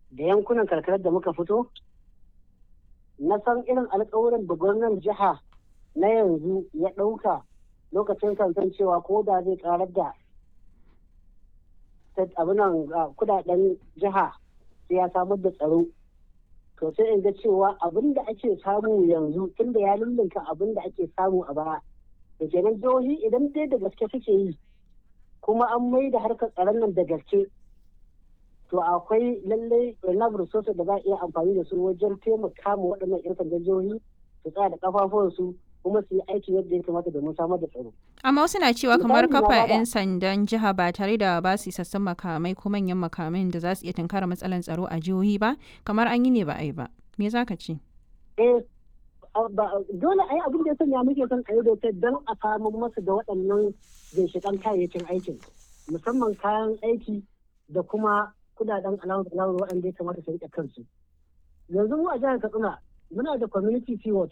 da yankunan karkarar da muka fito na san irin alkawuran da gwamnan jiha na yanzu ya ɗauka lokacin kansan cewa ko da zai karar da abinan kudaden jiha sai ya samar da tsaro to sai in ga cewa abin da ake samu yanzu tunda ya lullunka abin da ake samu a baya da kenan jihohi idan dai da gaske suke yi kuma an mai da harkar tsaron nan da gaske to akwai lallai enough resources da za a iya amfani da su wajen taimaka ma waɗannan 'yan sandan jihohi su tsaya da kafafuwansu kuma su yi aiki yadda ya kamata domin samar da tsaro. Amma wasu na cewa kamar kafa 'yan sandan jiha ba tare da ba su isassun makamai ko manyan makamai da za su iya tunkara matsalar tsaro a jihohi ba kamar an yi ne ba a yi ba. Me za ka ce? Eh, dole a yi abin da ya sanya muke son a yi dokar don a samu masu da waɗannan ginshiƙan kayayyakin aikin musamman kayan aiki da kuma kudaden alawar alawar waɗanda ya kamata su riƙe kansu. Yanzu mu a jihar Katsina muna da community sea watch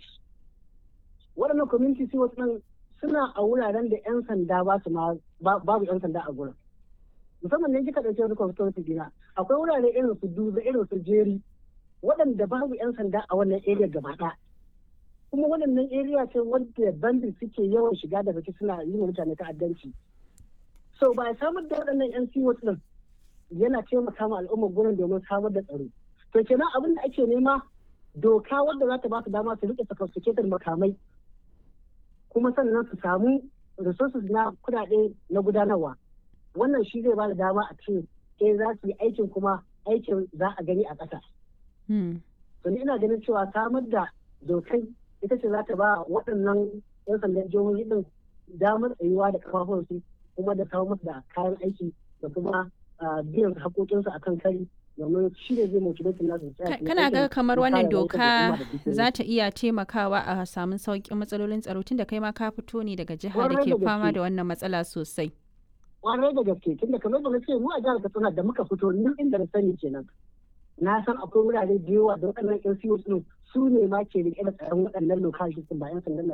waɗannan community sea watch ɗin suna a wuraren da 'yan sanda ba su babu 'yan sanda a gurin musamman ne kika ɗauke wani constituency dina akwai wurare irin su duba irin su jeri waɗanda babu 'yan sanda a wannan area gaba ɗaya kuma waɗannan area ce wadda bandit suke yawan shiga da fice suna yi wa mutane ta'addanci so ba samar da waɗannan 'yan sea watch ɗin yana taimaka ma al'ummar gurin domin samar da tsaro to kenan abin da ake nema doka wadda za ta ba su dama su rike sophisticated makamai kuma sannan su samu resources na kudade na gudanarwa wannan shi zai ba da dama a ce eh za su yi aikin kuma aikin za a gani a ƙasa. to ni ina ganin cewa samar da dokai ita ce za ta ba waɗannan 'yan sandan jihohi din damar tsayuwa da kafafunsu kuma da kawo musu da kayan aiki da kuma biyan haƙoƙinsu a kan kari domin shi ne zai motivate nasu kana ga kamar wannan doka za ta iya taimakawa a samun sauƙin matsalolin tsaro tun da kai ma ka fito ne daga jihar da ke fama da wannan matsala sosai kwarai da gaske tun da kamar da na ce mu a jihar katsina da muka fito ni inda na sani kenan na san akwai wurare da yawa da waɗannan yan siyo su ne ma ke rike da tsaron waɗannan lokacin ba yan sandan